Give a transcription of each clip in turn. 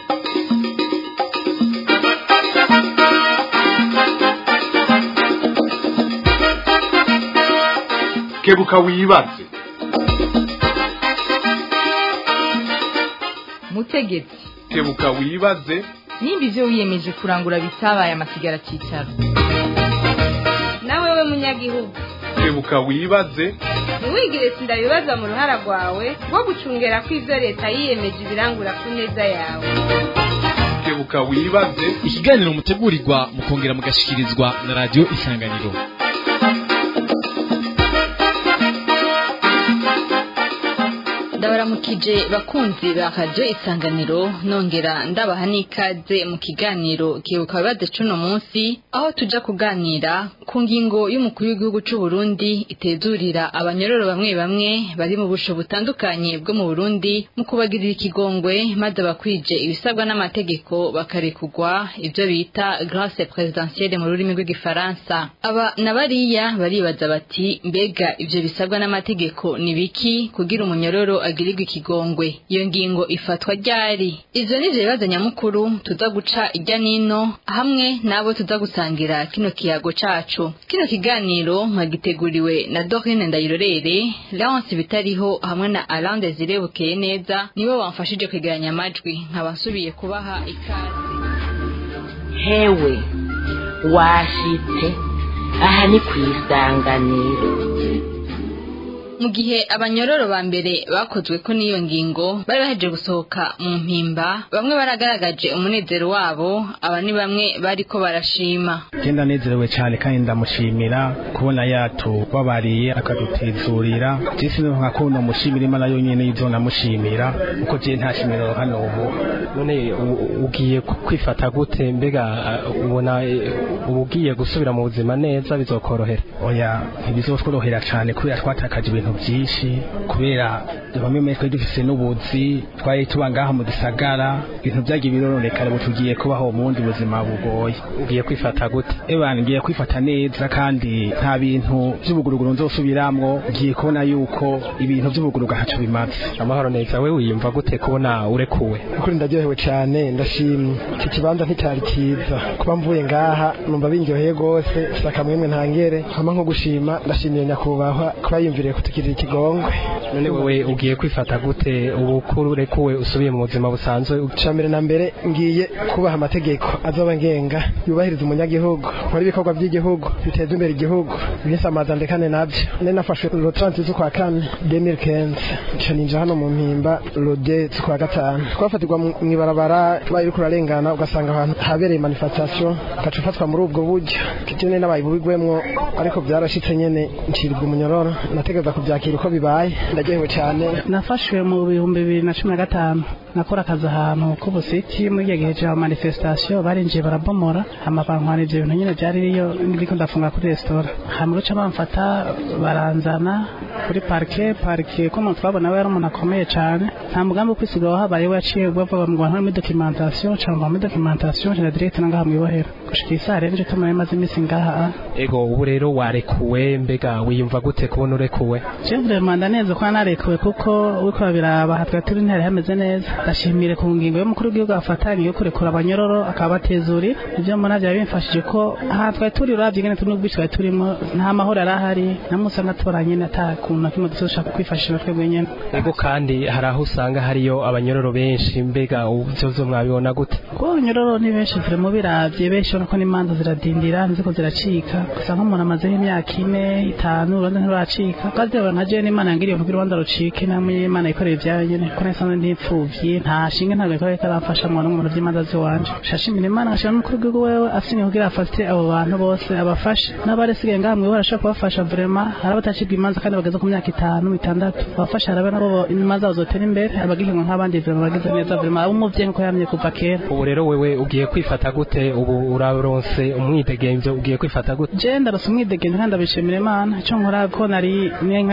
kebuka wibaze mutegetsi kebuka wibaze nimba ivyo wiyemeje kurangura bitabaye amasigara cicaro nawe we munyagihugu kebuka wibaze ntiwigire sindabibaza mu ruhara rwawe rwo gucungera ko ivyo leta yiyemeje ibirangura ku neza yawe kebuka wibaze ikiganiro mutegurirwa mukongera mugashikirizwa na radio isanganiro ndabaramukije bakunzi ba radio isanganiro nongera ndabaha n'ikaze mu kiganiro kibuka bibaze cuno munsi aho tuja kuganira ku ngingo y'umukuru w'igihugu c'u Burundi itezurira abanyororo bamwe bamwe bari mu busho butandukanye bwo mu Burundi mu kubagirira ikigongwe maze bakwije ibisabwa n'amategeko bakarekugwa ivyo bita grâce présidentielle mu rurimi rw'igifaransa aba na bariya baribaza bati mbega ivyo bisabwa n'amategeko ni biki kugira umunyororo agirirwa ikigongwe iyo ngingo ifatwa ryari ivyo nivyo bibazo nyamukuru tuza guca irya nino hamwe n'abo tuza gusangira kino kiyago cacu kino kiganiro mwagiteguriwe na Dorine Ndayirorere Leonce Bitariho hamwe na Alain Desire Bukeye neza nibo bamfashije kwegeranya amajwi nkaba nsubiye kubaha ikaze hewe washitse aha ni ku isanganiro mu gihe abanyororo ba mbere bakozwe ko n'iyo ngingo bari baheje gusohoka mu mpimba bamwe baragaragaje umunezero wabo aba ni bamwe bariko barashima genda nezerewe cyane kandi ndamushimira kubona yatubabariye akadutezurira jesi nka kuno mushimira imana yonyene izo namushimira kuko je nta shimiro hano ubu none u- ugiye ku- kwifata gute mbega uh, ubona eh, uba ugiye gusubira mu buzima neza bizokorohera oya ntibizotworohera cyane kubera twatakaje ibintu byinshi kubera bamwe muri twe dufise n'ubuzi twari tuba ngaha mu gisagara ibintu byagiye birononekara ubu tugiye kubaho mu bundi buzima bugoye ugiye kwifata gute ebana ngiye kwifata neza kandi nta bintu by'ubuguruguru nzosubiramwo ngiye kubona yuko ibintu by'ubugurugu ntaco bimaze amahoro neza we wiyumva gute kubona urekuwe ukuri ndaryohewe cyane ndashimye iki kibanza nticyari cyiza kuba mvuye ngaha numva binyoheye rwose gusa akamwemwe ntangere hama nko gushima ndashimiye nyakubahwa kuba yumviriye kutukirira ikigongwe none wewe ugiye kwifata gute ubu kuri urekuwe usubiye mu buzima busanzwe ca mbere na mbere ngiye kubaha amategeko azoba ngenga yubahiriza umunyagihugu nkora ibikorwa by'igihugu biteza imbere igihugu binsamaza ndekane nabyo nari nafashwe lo 30 z'ukwa kane 2015 nca ninja hano mu mpimba lo 2 z'ukwa gatanu twafatirwa mu ibarabara tubaye uriko urarengana ugasanga ahantu habereye manifestation ugaca ufatwa muri ubwo buryo kitene n'abaye bubigwemwo ariko byarashitse nyene ncirwa umunyororo nategereza kubyakira uko bibaye ndaryohewe cyane nafashwe mu bihumbi bibiri na cumi na gatanu nakora akazi ahantu k'ubusiti muri igihe gihe cya manifestation barinjiye barabomora hama bantwara ivyo bintu nyine byari riyo ndiko ndafunga kuri resitora hama guca bamfata baranzana kuri parike parike ko umuntu twabona we yari umuntu akomeye cyane nta mugambi wo kwisiga wahabaye we yaciye bavuga ngo bantu muri documentation cyangwa muri documentation cyangwa direct nangaha mwibohera gushika isaha rero nje tumara imaze iminsi ngaha ego ubu rero warekuwe mbega wiyumva gute kubona urekuwe Chevre manda neza kwa narekuwe kuko wiko babiraba hatwa turi ntari hameze neza ndashimire ku ngingo y'umukuru w'igihugu afatanye yo kurekura abanyororo akabatezuri ibyo mbona byaba bimfashije ko aha twari turi uravye ngene turi n'ubwici twari turimo nta mahoro yari ahari namusa natoranye nata kuntu na kimwe dushaka kwifashisha twebwe nyene ego kandi hari aho usanga hariyo abanyororo benshi mbega ivyo mwabibona gute kuko abanyororo ni benshi ziri mu biravye benshi ubona ko n'imanza ziradindira nziko ziracika gusa nk'umuntu amazeho imyaka ine itanu urubanza ntiruracika kandi rero naje n'imana yangiriye kugira urubanza rucike namwe imana yikorera ibyayo nyene ko nasanze ndipfuvye nta shinge ntabwo ikora itaramfasha mu mu by'imanza z'iwanje shashimira imana ngashira n'umukuru w'igihugu wewe asinye kugira afate abo bantu bose abafashe n'abaresigaye ngaha mwiwe arashobora kubafasha vraiment hari abatacibwa imanza kandi bageze ku myaka itanu itandatu abafasha harabe nabo imanza bazotera imbere abagihinwa nk'abandi vraiment bagize neza vraiment abo umuvyeyi nkuko yamye kuva kera ubu rero wewe ugiye kwifata gute ubu uraronse umwidegemvyo ugiye kwifata gute je ndarose umwidegemvyo kandi ndabishimira imana ico nkora ko nari niyo nka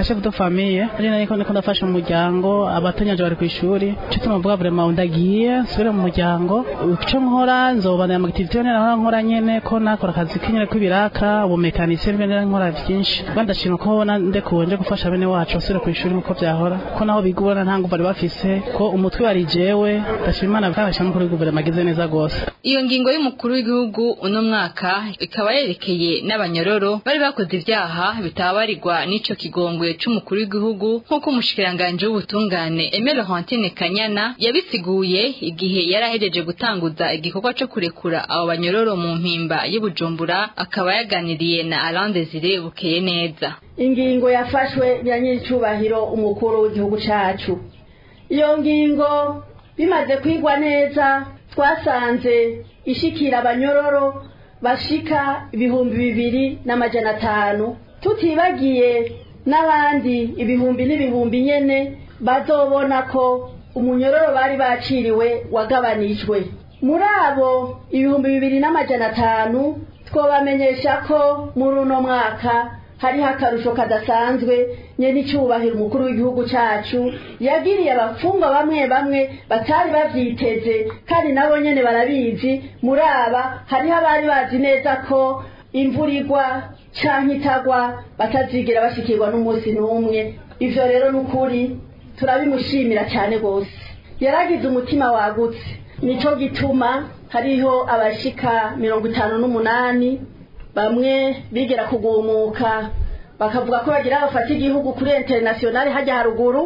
nka chef de famille ari niko ndiko ndafasha umuryango abatanyanje bari ku ishuri cyo tumuvuga vraiment ndagiye nsubire mu muryango icyo nkora nzobana mu activity nera nkora nyene ko nakora akazi kinyene kw'ibiraka ubumekanisiye nera nkora byinshi bandashima ko bona ndekuwe nje gufasha bene wacu basubire ku ishuri nkuko byahora ko naho biga ubona nta nguvu bari bafise ko umutwe wari jewe ndashima imana bwabasha mukuru w'igihugu magize neza gose iyo ngingo y'umukuru w'igihugu uno mwaka ikaba yerekeye n'abanyororo bari bakoze ibyaha bitabarirwa n'ico kigongwe c'umukuru w'igihugu nk'uko umushikiranganje w'ubutungane Aimé Laurentine Kanyana yabisiguye igihe yari ahejeje gutanguza igikorwa co kurekura abo banyororo mu mpimba y'Ubujumbura akaba yaganiriye na Alain Desire Bukeye neza ingingo yafashwe ya nyiricubahiro umukuru w'igihugu cacu iyo ngingo bimaze kwigwa neza twasanze ishikira abanyororo bashika ibihumbi bibiri n'amajana atanu tutibagiye n'abandi ibihumbi n'ibihumbi nyene bazobona ko umunyororo bari baciriwe wagabanijwe muri abo ibihumbi bibiri n'amajana atanu twobamenyesha ko muri uno mwaka hariho akarusho kadasanzwe nyene icyubahiro umukuru w'igihugu cacu yagiriye abafungwa bamwe bamwe batari bavyiteze kandi nabo nyene barabizi muri aba hariho abari bazi neza ko imvura igwa canke itagwa batazigera bashikirwa n'umunsi n'umwe ivyo rero n'ukuri turabimushimira cyane gose yaragize umutima wagutse nico gituma hariho abashika mirongo itanu n'umunani bamwe bigera kugumuka bakavuga ko bagira bafata igihugu kuri internationale hajya haruguru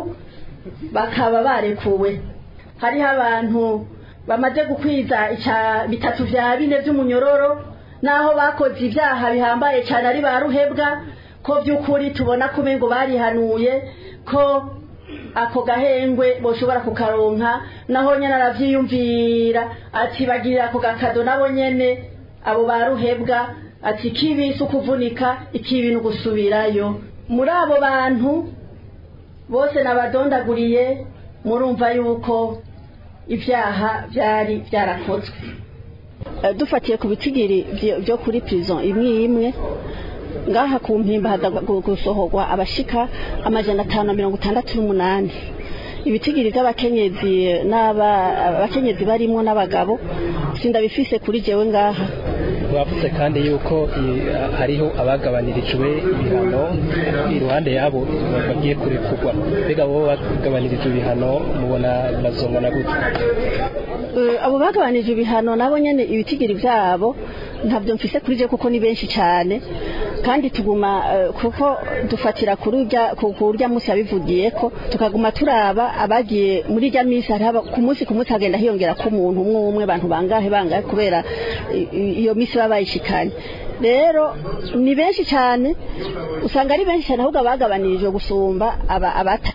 bakaba barekuwe hariho abantu bamaze gukwiza ica bitatu vya bine vy'umunyororo naho bakoze ibyaha bihambaye cyane ari ba ruhebwa ko by'ukuri tubona ko umengo barihanuye ko ako gahengwe boshobora kukaronka naho nyene aravyiyumvira ati bagirira ako gakado nabo nyene abo ba ruhebwa ati kibi si ukuvunika ikibi ni ugusubirayo muri abo bantu bose nabadondaguriye murumva yuko ibyaha byari byarakozwe dufatiye ku bitigiri byo kuri prison imwe imwe ngaha ku mpimba haza gusohorwa abashika amajana atanu na mirongo itandatu n'umunani ibitigiri by'abakenyezi n'abakenyezi barimo n'abagabo sindabifise kuri jewe ngaha bavuze kandi yuko hariho abagabanirijwe ibihano iruhande yabo bagiye kurekurwa mbega bo bagabanirijwe ibihano mubona bazongana gute abo bagabanije ibihano nabo nyene ibitigiri byabo ntabyo mfise kuri je kuko ni benshi cyane kandi tuguma kuko dufatira kuri urya ku urya munsi yabivugiye ko tukaguma turaba abagiye muri rya minsi hari ku munsi ku munsi hagenda hiyongera ko umuntu umwe umwe abantu bangahe bangahe kubera iyo minsi baba bayishikanye rero ni benshi cyane usanga ari benshi cyane ahubwo abagabanirijwe gusumba